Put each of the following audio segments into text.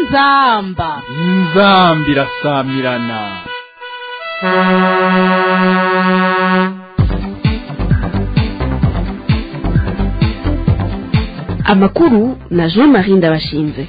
inzamba inzambi irasamirana amakuru na jean marie ndabashinze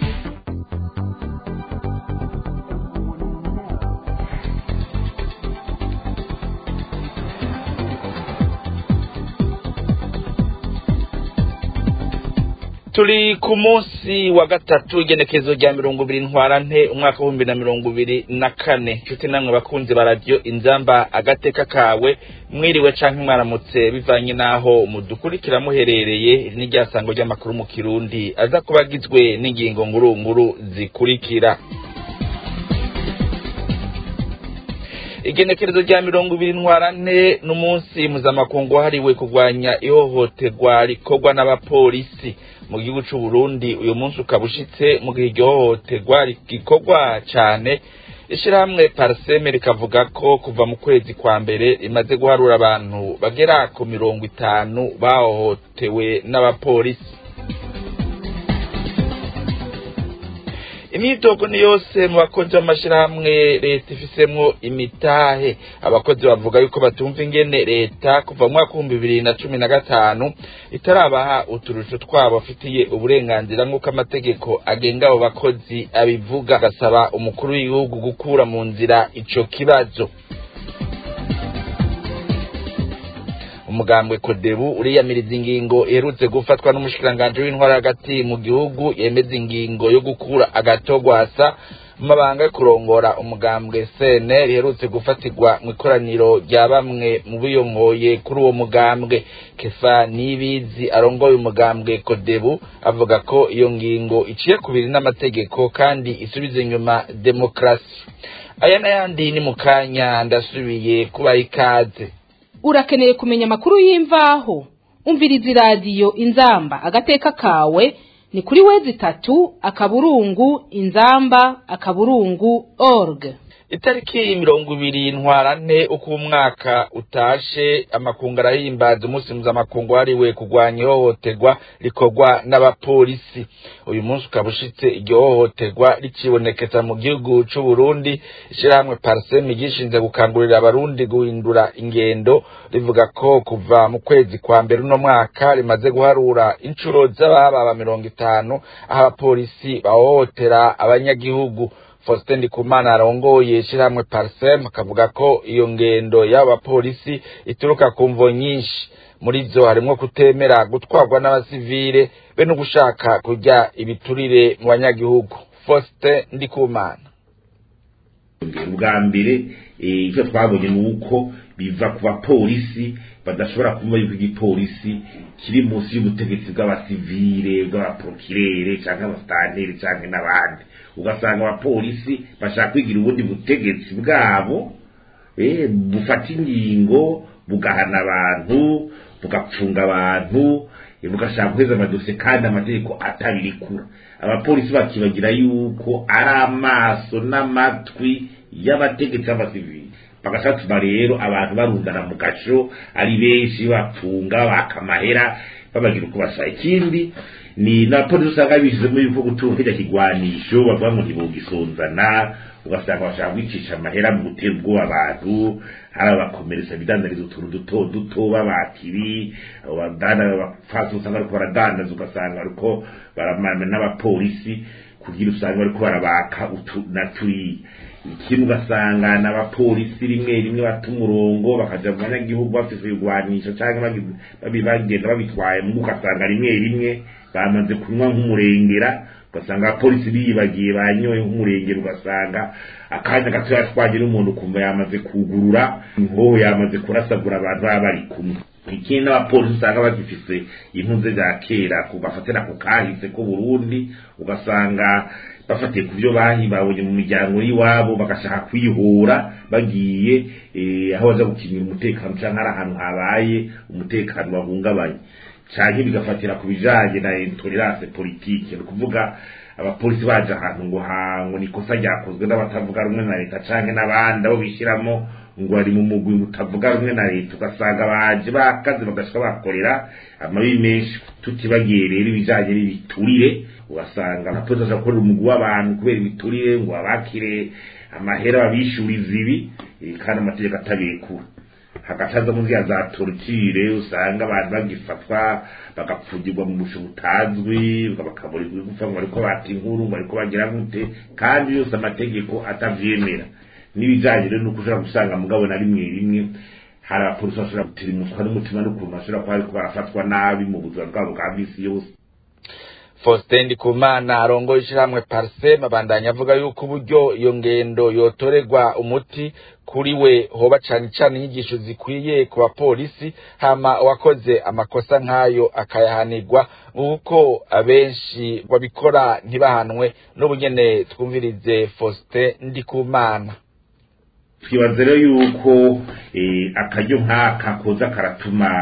turi ku munsi wa gatatu igenekezo rya mirongo ibiri ntwarante umwaka w'ibihumbi na mirongo ibiri na kane nshuti namwe bakunzi ba radiyo inzamba agateka kawe mwiriwe canke mwaramutse bivanye n'aho mudukurikira muherereye iri ni ryasango ry'amakuru mu kirundi aza kuba agizwe n'ingingo ngurunguru zikurikira igenekerezo rya mirongo ibiri ntwarante n'umunsi mpuzamakungu wahariwe kurwanya ihohoterwa rikorwa n'abapolisi mu gihugu c'u Burundi uyu munsi ukaba ushitse mu gihe iryo hohoterwa rigikorwa cane ishirahamwe parseme rikavuga ko kuva mu kwezi kwa mbere rimaze guharura abantu bagera ku mirongo itanu bahohotewe n'abapolisi imyitogo ni yose mu bakozi b'amashirahamwe leta ifisemwo imitahe abakozi bavuga yuko batumva ingene leta kuva mu mwaka w'ibihumbi bibiri na cumi na gatanu itarabaha uturusho twabo bafitiye uburenganzira nk'uko amategeko agenga abo bakozi abivuga agasaba umukuru w'igihugu gukura mu nzira ico kibazo umugambwe kodebu uriyamiriza ingingo iherutse gufatwa n'umushikiranganji w'intwara hagati mu gihugu yemeza ingingo yo gukura agatogwasa mu mabanga yo kurongora umugambwe sene riherutse gufatirwa mu ikoraniro rya bamwe mu biyongoye kuri uwo mugambwe kefa nibizi arongoye umugambwe kodebu avuga ko iyo ngingo iciye kubiri n'amategeko kandi isubiza inyuma demokarasi aya n'ayandi ni mu kanya ndasubiye kubaha ikaze urakeneye kumenya amakuru y'imvaho umviriza iradiyo inzamba agateka kawe ni kuri wezi itatu akaburungu inzamba akaburungu org itariki mirongo ibiri ntwarante uko umwaka utashe amakungu arahimbaza umunsi mpuzamakungu wahariwe kurwanya ihohoterwa rikorwa n'abapolisi uyu munsi ukaba ushitse iryo hohoterwa rikibonekeza mu gihugu c'u Burundi ishirahamwe parseme gishinze gukangurira abarundi guhindura ingendo rivuga ko kuva mu kwezi kwa mbere uno mwaka rimaze guharura incuro z'ababa mirongo itanu aho abapolisi bahohotera abanyagihugu Faustin Ndikumana arongoye ishirahamwe Parsem akavuga ko iyo ngendo y'aba bapolisi ituruka ku mvo nyinshi muri zo harimwo kutemera gutwarwa n'abasivile be no gushaka kurya ibiturire mu banyagihugu Faustin Ndikumana ubwa mbere icyo twabonye ni uko biva ku bapolisi badashobora kumva yuko igipolisi kiri munsi y'ubutegetsi bw'abasivile bw'abaprokirere cyangwa abasitanteri cyangwa n'abandi ugasanga abapolisi bashaka kwigira ubundi butegetsi bwabo bufata ingingo bugahana abantu bugapfunga abantu bugashaka guheza amadosiye kandi amategeko atabirikura abapolisi bakibagira yuko ari amaso n'amatwi y'abategetsi b'abasivili bagasatuma rero abantu barundana mu gasho ari benshi bapfunga bakamahera babagira uko basa ikindi ni na polisi usanga bishyizemo yuko gutunga kirya kigwanisho bavuga ngo ntibugisonzana ugasanga bashaka kwicisha amahera mu gutera ubwoba abantu hari abakomereza bidandariza utuntu duto duto b'abakiri abapfasi usanga bariko baradandaza ugasanga bariko baramana n'abapolisi kugira usanga bariko barabaka na turiya ikindi ugasanga n'abapolisi rimwe rimwe bata umurongo bakaja mu banyagihugu bafise ibigwanisho canke bagenda babitwaye mu ugasanga rimwe rimwe bamaze kunywa nk'umurengera ugasanga abapolisi biyibagiye banyoye nk'umurengera ugasanga akanya gato yatwaje n'umuntu kumva yamaze kugurura inkoho yamaze kurasagura abantu baba bari kumwe ikindi n'abapolisi usanga bagifise impunze za kera bafatira ku kahise ko Burundi ugasanga bafatiye ku byo bahi babonye mu miryango y'iwabo bagashaka kwihura bagiye aho baza gukinira umutekano cyangwa ari ahantu habaye umutekano wahungabanye canke bigafatira ku bijanye na intolerance politique ni ukuvuga abapolisi baje ahantu ngo hango ni ikosa ryakozwe n'abatavuga rumwe na leta canke n'abandi abo bishyiramo ngo bari mu mugwi utavuga rumwe na leta ugasanga baje bakaze bagashika bakorera amabi menshi tutibagiye rero ibijanye n'ibiturire ugasanga abapolisi bashobora gukorera umugwi w'abantu kubera ibiturire ngo babakire amahera babishuriza ibi eh, kandi amategeko atabikura hagacaza mu nzira za torture usanga abantu bagifatwa bagapfugirwa mu busho butazwi bakaburirwa gupfa ngo bariko bata inkuru ngo bariko bagira gute kandi yose amategeko atavyemera n'ibijanye rero nuko ushobora gusanga mugabo na rimwe rimwe hari abapolisi bashobora gutirimuswa n'umutima n'ukuntu bashobora kuba bariko barafatwa nabi mu buzima bwabo bwa misi yose Faustin Ndikumana arongoye ishyirahamwe Parsem abandanya avuga yuko uburyo iyo ngendo yotorerwa umuti kuri we hoba cane cane inyigisho zikwiye ku bapolisi hama uwakoze amakosa nk'ayo akayahanirwa nk'uko abenshi babikora ntibahanwe n'ubu nyene twumvirize Faustin Ndikumana twibaza rero yuko eh, akaryo nk'aka koza karatuma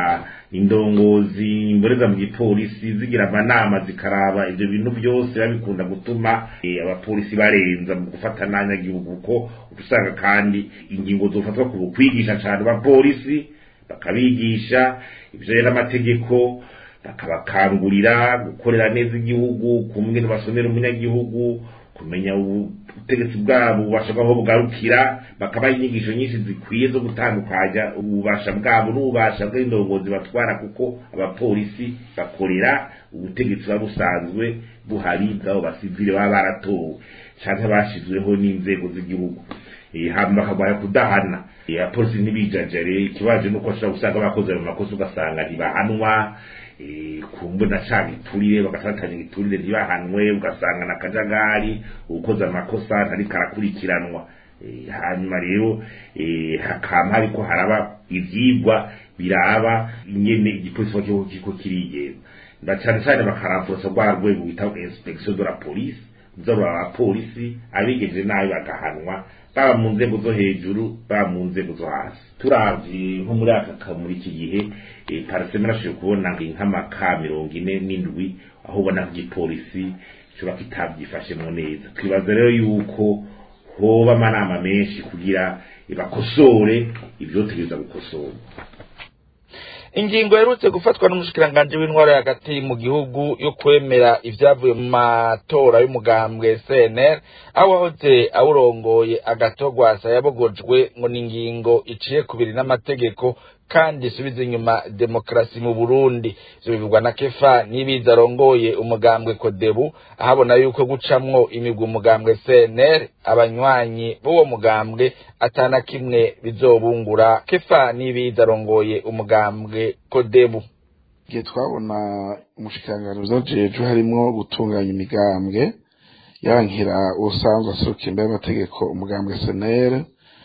indongozi imboreza mu gipolisi zigira amanama zikaraba ivyo bintu byose babikunda gutuma eh, abapolisi barenza mu gufata n'abanyagihugu kuko usanga kandi ingingo zofatwa ku kwigisha cane abapolisi bakabigisha ivyo rero amategeko bakabakangurira gukorera neza igihugu kumwe basomera umunyagihugu kumenya ubutegetsi bwabo ububasha bwabo bugarukira bakabaha inyigisho nyinshi zikwiye zo gutandukanya ububasha bwabo n'ububasha bw'indongozi batwara kuko abapolisi bakorera ubutegetsi buba busanzwe buhari bw'abo basivile baba baratowe canke bashizweho n'inzego z'igihugu Eh, hama bakagwaya kudahana Eh, abapolisi ntibijajare ikibaje nuko ashobora gusanga bakoze ayo makosa ugasanga ntibahanwa eh, kumbe na ca giturire bagatatanya igiturire ntibahanwe ugasanga na kajagari ukoze amakosa ntariko arakurikiranwa Eh, hanyuma rero eh, hakama hariko haraba ivyigwa biraba ingene igipolisi kiba kiriko kiriko kirigenza na cane cane bakaramfurasa rwa rwego bita inspection de la police nzarura abapolisi abigeje nabi bagahanwa baba mu nzego zo hejuru baba mu nzego zo hasi turavye nko muri aka ka muri iki gihe eh, pariseme narashoboye kubona ngo nk'amaka mirongo ine n'indwi aho ubona ko igipolisi kiba kitavyifashemwo neza twibaza rero yuko hoba amanama menshi kugira bakosore ivyotegereza gukosorwa ingingo yerutse gufatwa n'umushikiranganji w'intwaro hagati mu gihugu yo kwemera ivyavuye mu matora y'umugambwe CNL aho wahoze awurongoye agatogwasa yabogojwe ngo ni ingingo iciye kubiri n'amategeko kandi isubiza inyuma demokarasi mu Burundi ivyo bivugwa na Kefa nibiza arongoye umugambwe Kodebu ahabona yuko gucamwo imigwi umugambwe CNL abanywanyi b'uwo mugambwe atana kimwe bizobungura Kefa nibiza arongoye umugambwe Kodebu igihe twabona umushikiranganji uzajeje harimwo gutunganya imigambwe yankira usanzwe aserukira imbere y'amategeko umugambwe senere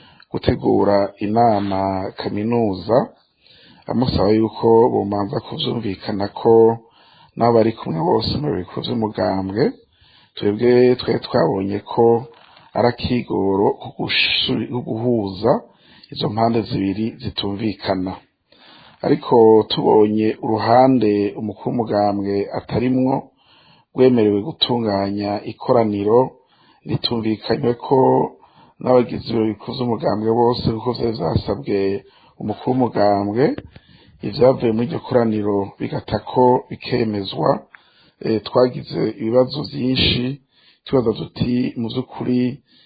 gutegura inama kaminuza amusaba yuko bomanza kuvyumvikana ko n'abo bari kumwe bose mu bikorwa vy'umugambwe twebwe twari twabonye ko ari akigoro ko gusu- ko guhuza izo mpande zibiri zitumvikana ariko tubonye uruhande umukuru w'umugambwe atarimwo rwemerewe gutunganya ikoraniro ritumvikanywe ko n'abagizi ibiro bikuze umugambwe bose kuko vyari vyasabwe umukuru w'umugambwe ivyavuye muri iryo koraniro bigata ko bikemezwa eh, twagize ibibazo vyinshi tubaza tuti mu vy'ukuri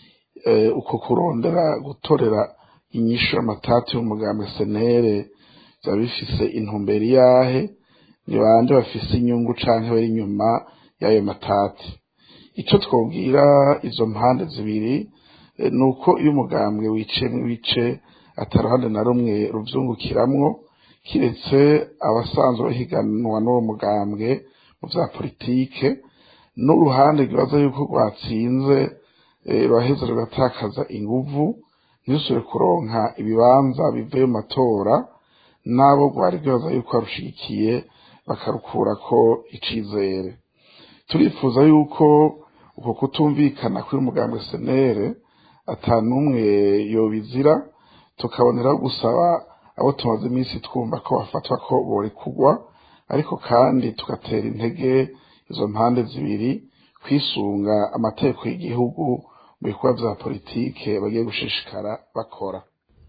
eh, uko kurondera gutorera inyishu y'amatati y'umugambwe senere vyaba bifise intumbero iyahe ni bande bafise inyungu canke bari inyuma y'ayo matati ico twobwira izo mpande zibiri eh, nuko iyo umugambwe wiciyemwo ibice ataruhande na rumwe ruvyungukiramwo kiretse abasanzwe bahiganwa n'uwo mugambwe mu vya politike n'uruhande rwibaza yuko rwatsinze eh, ruraheza rugatakaza inguvu ntirusubire kuronka ibibanza bivuye mu matora n'abo rwari rwibaza yuko barushigikiye bakarukurako icizere turifuza yuko uko kutumvikana kuri mugambwe senere ata n'umwe yobizira tukaboneraho gusaba abo tumaze iminsi twumva ko bafatwa ko borekugwa ariko kandi tugatera intege izo mpande zibiri kwisunga amategeko y'igihugu mu bikorwa vya politike bagiye gushishikara bakora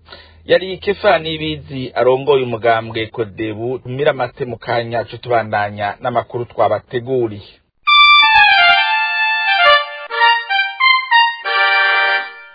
yari Kefa nibizi arongoye umugambwe Kodebu tumira amate mu kanya co tubandanya n'amakuru twabateguriye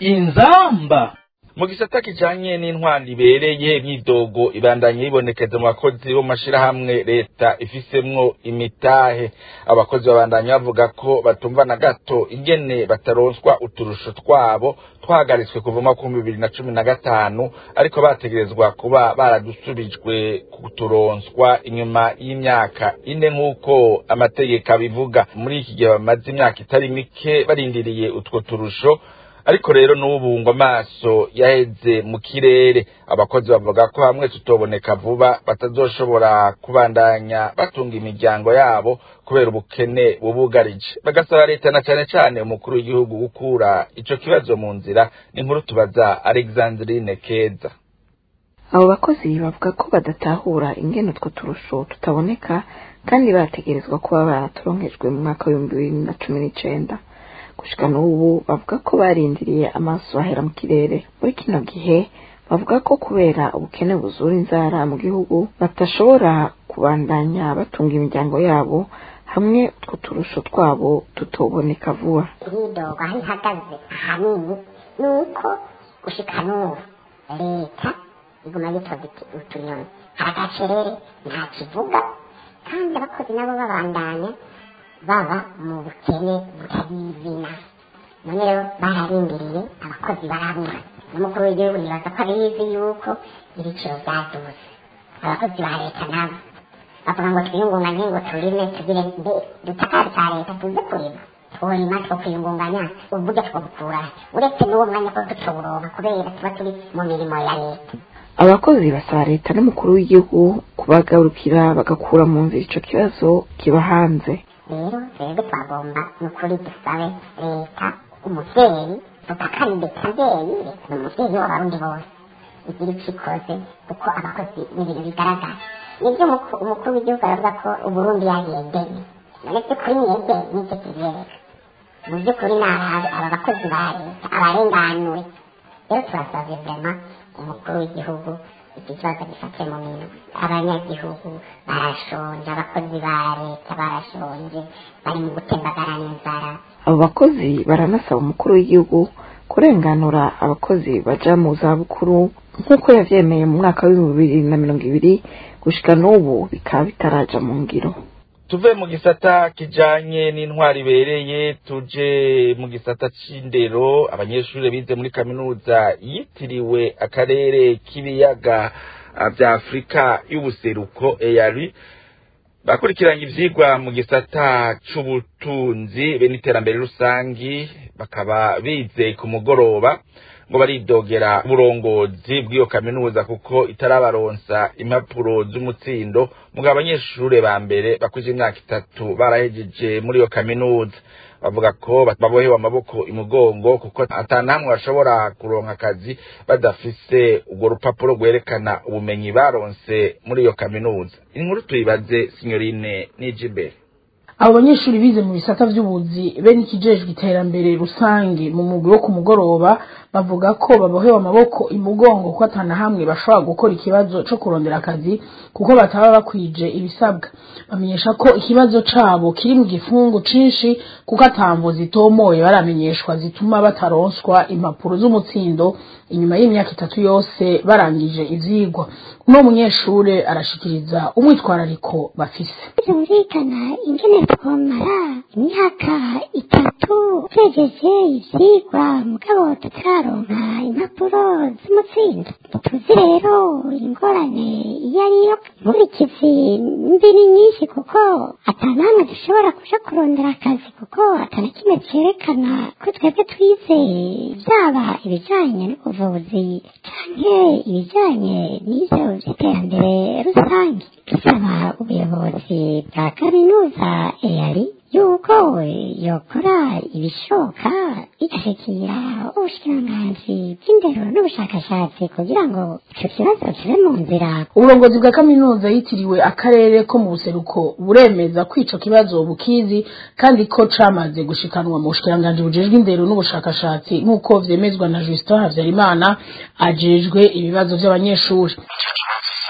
inzamba mu gisata kijanye n'intwari ibereye imyidogo ibandanye yibonekeza mu bakozi bo mashirahamwe leta ifisemwo imitahe abakozi babandanya bavuga ko batumva na gato ingene bataronswa uturusho twabo twahagaritswe kuva mu mwaka bibiri na cumi na gatanu ariko bategerezwa kuba baradusubijwe kuturonswa inyuma y'imyaka ine nk'uko amategeko abivuga muri iki gihe bamaze imyaka itari mike barindiriye utwo turusho ariko rero n'ubu ngo amaso yaheze mu kirere abakozi bavuga ko hamwe tutoboneka vuba batazoshobora kubandanya batunga imiryango yabo kubera ubukene bubugarije bagasaba leta na cane cane umukuru w'igihugu gukura ico kibazo mu nzira n'inkuru tubaza alexandrine keza abo bakozi bavuga ko badatahura ingene utwo turusho tutaboneka kandi bategerezwa kuba baraturonkejwe mu mwaka w'ibihumbi bibiri na cumi n'icenda gushika n'ubu bavuga ko barindiriye amaso ahera mu kirere muri kino gihe bavuga ko kubera ubukene buzura inzara mu gihugu batashobora kubandanya batunga imiryango yabo hamwe utwo turusho twabo tutoboneka vuba imyidogo aho ihagaze ahanini ni uko gushika n'ubu leta iguma yitoza utunyoni hari agacerere nta kivuga kandi abakozi nabo babandanya baba mu bukene butabizina none rero bararindiriye abakozi barabura n'umukuru w'igihugu nibaza ko abizi yuko ibiciro byaduze abakozi ba leta nabo bavuga ngo twiyungunganye ngo turime tugire mbe dutakari ka leta tuze kurima tworima two kwiyungunganya uburyo twobukura uretse n'uwo mwanya ko tutawuronka kubera tuba turi mu mirimo ya leta abakozi basaba leta n'umukuru w'igihugu kubagarukira bagakura mu nzira ico kibazo kiba hanze rero twebwe twagomba ni ukuri dusabe leta umuvyeyi tutakari ndetse mvyeyi ni umuvyeyi w'abarundi bose igira ico ikoze kuko abakozi ni ibintu bigaragara nibyo umuku- umukuru w'igihugu aravuga ko uburundi yayegeye none by'ukuri mwebwe nivyo kivyereka mu by'ukuri ni aba aba bakozi ba leta abarenganure rero turasavye vrema umukuru w'igihugu iki kibazo gifate mu minwe abanyagihugu barashonje abakozi ba leta barashonje bari mu gutembagara n'inzara abo bakozi baranasaba umukuru w'igihugu kurenganura abakozi baja mu zabukuru nk'uko yavyemeye mu mwaka w'ibihumbi bibiri na mirongo ibiri gushika n'ubu bikaba bitaraja mu ngiro tuve mu gisata kijanye n'intwari ibereye tuje mu gisata c'indero abanyeshuri bize muri kaminuza yitiriwe akarere k'ibiyaga ah, vya afurika y'ubuseruko eyari bakurikiranye ivyigwa mu gisata c'ubutunzi be n'iterambere rusangi bakaba bize ku mugoroba ngo baridogera uburongozi bw'iyo kaminuza kuko itarabaronsa impapuro z'umutsindo mugabo abanyeshure ba mbere bakuze imyaka itatu barahejeje muri iyo kaminuza bavuga ko babohewe amaboko imugongo kuko ata namwe bashobora kuronka akazi badafise urwo rupapuro rwerekana ubumenyi baronse muri iyo kaminuza inkuru tuyibaze sinyorine n'ijimbere abo banyeshuri bize mu bisata vy'ubuzi be n'ikijejwe iterambere rusange mu mugwi wo ku mugoroba bavuga ko babohewe amaboko imugongo ko atana hamwe bashobora gukora ikibazo co kurondera akazi kuko bataba bakwije ibisabwa bamenyesha ko ikibazo cabo kiri mu gifungu cinshi kuko atamvo zitomoye baramenyeshwa zituma bataronswa impapuro z'umutsindo inyuma y'imyaka itatu yose barangije ivyigwa uno munyeshure arashikiriza umwitwarariko bafise byumvikana ingene twomara imyaka itatu twejeje ivyigwa mugabo tutararonka impapuro z'umutsindo tuzi rero ingorane iyo ariyo inkurikizi mbi ni nyinshi kuko atanamwe dushobora kuja kurondera akazi kuko atana kimwe cerekana ko twebwe twize vyaba ibijanye n'ubuvuzi canke ibijanye n'ivyo vy'iterambere rusange dusaba ubuyobozi bwa kaminuza eyari yuko yokora ibishoboka igashikira ubushikiranganji bw'indero n'ubushakashatsi kugira ngo ico kibazo kibe mu nzira uburongozi bwa kaminuza yitiriwe akarere ko mu buseruko buremeza ko ico kibazo bukizi kandi ko camaze gushikanwa mu bushikiranganji bujejwe indero n'ubushakashatsi nk'uko vyemezwa na Justin Havyarimana ajejwe ibibazo vy'abanyeshuri icyo kibazo cyashaje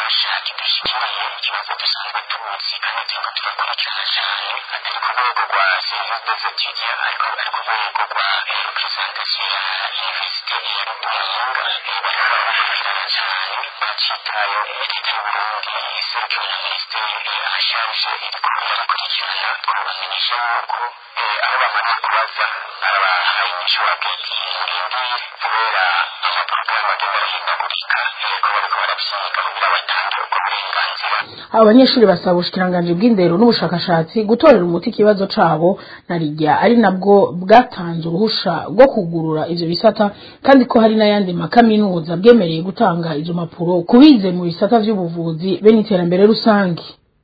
gishasha kidashikiriye ikibazo dusanzwe tuzi kandi turiko turakurikirana cyane atari ku rwego rwa serivisi des étudiants ariko ari ku rwego rwa representation ya universite ya muyinga bariko barakurikirana cyane bacitayo leta y'uburundi iserukiwe na minisiteri asharije iriko irakurikirana twabamenyesha yuko aho bamaze kubaza barabahaye inyishu hagati murindire kubera amaporogaramu agenda arahindagurika ko bariko baravyiga kugira batange ubwo burenganzira abo banyeshuri basaba ubushikiranganji bw'indero n'ubushakashatsi gutorera umuti ikibazo cabo na rijya ari nabwo bwatanze uruhusha rwo kugurura ivyo bisata kandi ko hari n'ayandi makaminuza bwemereye gutanga izo mpapuro kubize mu bisata vy'ubuvuzi be n'iterambere rusange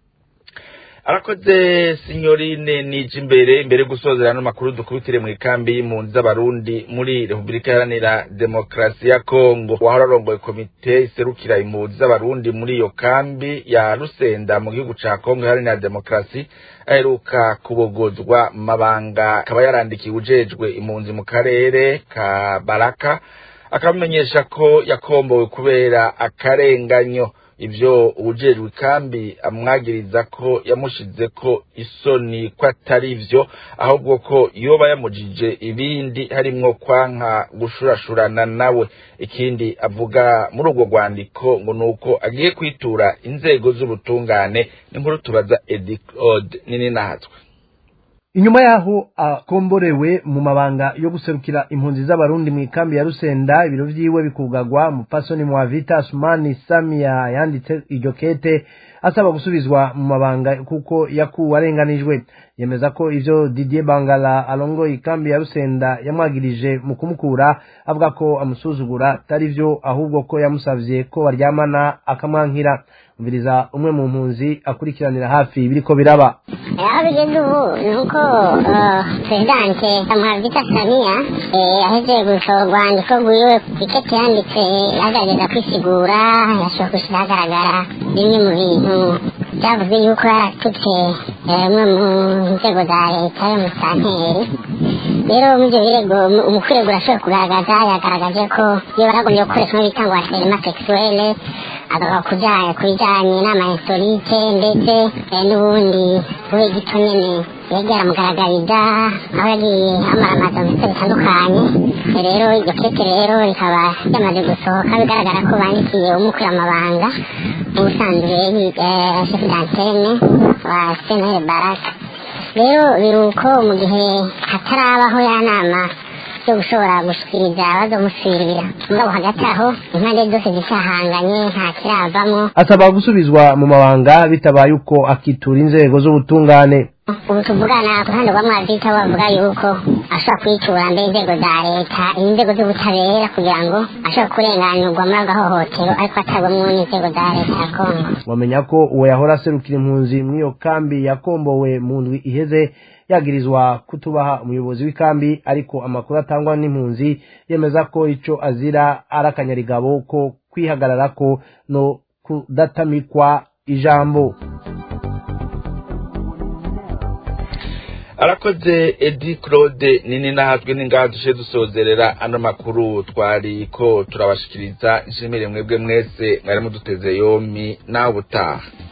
arakoze sinyorine nije imbere imbere yo gusozera ano makuru dukubitire mu ikambi y'impunzi z'abarundi muri repubulika iharanira demokarasi ya kongo wahora arongoye komite iserukira impunzi z'abarundi muri iyo kambi ya rusenda mu gihugu ca kongo iharanira demokarasi aheruka kubogozwa mabanga akaba yarandikiye ujejwe impunzi mu karere ka baraka akamumenyesha ko yakombowe kubera akarenganyo ivyo ubujejwe kambi amwagiriza ko yamushize ko isoni ko atari vyo ahubwo ko yoba yamujije ibindi harimwo kwanka gushurashurana nawe ikindi avuga muri urwo rwandiko ngo nuko agiye kwitura inzego z'ubutungane n'inkuru tubaza Edi Claude nini nahatwe inyuma yaho akomborewe mu mabanga yo guserukira impunzi z'abarundi mu ikambi ya rusenda ibiro vyiwe bikugagwa mupasoni mwavita sumani samia yanditse iryo kete asaba gusubizwa mu mabanga kuko yakuwe arenganijwe yemeza ko ivyo didier bangala arongoye ikambi ya rusenda yamwagirije mu kumukura avuga ko amusuzugura atari vyo ahubwo ko yamusavye ko baryamana akamwankira umviriza umwe mu mpunzi akurikiranira hafi ibiriko biraba aho bigeze ubu ni uko perezidanse amavita saniya yaheze gusohora urwandiko rwiwe ku iketi yanditse yagerageza kwisigura yashobora gushyira ahagaragara bimwe mu bintu byavuze yuko yaratutse umwe mu nzego za leta yo mu santeri rero muri ibyo birego umukuregura ashobora kugaragaza yagaragaje ko iyo baragombye gukoresha bita ngo aserima sekisuwele agaruka kujyanye ku bijyanye n'amainsolite ndetse n'ubundi we gito nyine yagiye aramugaragariza aho yagiye amaramaza mu bice bitandukanye rero iryo kete rero rikaba ryamaze gusohoka bigaragara ko bandikiye umukura amabanga ubusanzwe shefu dantene wa senere baraka rero biri uko mu gihe hatarabaho ya nama yo gushobora gushikiriza bazomusubirira mugabo hagati aho impande zose zisahanganye nta kiravamwo asaba gusubizwa mu mabanga bitabaye uko akitura inzego z'ubutungane ubu tuvugana ku ruhande rwa mwazita bavuga yuko ashobora kwitura mbere inzego za leta inzego z'ubutabera kugira ngo ashobora kurenganurwa muri ako gahohotero ariko atagwamwo n'inzego za leta ya kongo wamenya ko uwo yahora aserukira impunzi muri iyo kambi yakombowe mu ndwi iheze yagirizwa kutubaha umuyobozi w'ikambi ariko amakuru atangwa n'impunzi yemeza ko ico azira ari akanyarigabo ko kwihagararako no kudatamikwa ijambo arakoze edi claude nini nahatwe n'ingaha dushe dusozerera ano makuru twari ko turabashikiriza nshimire mwebwe mwese mwari muduteze yomi nawe utaha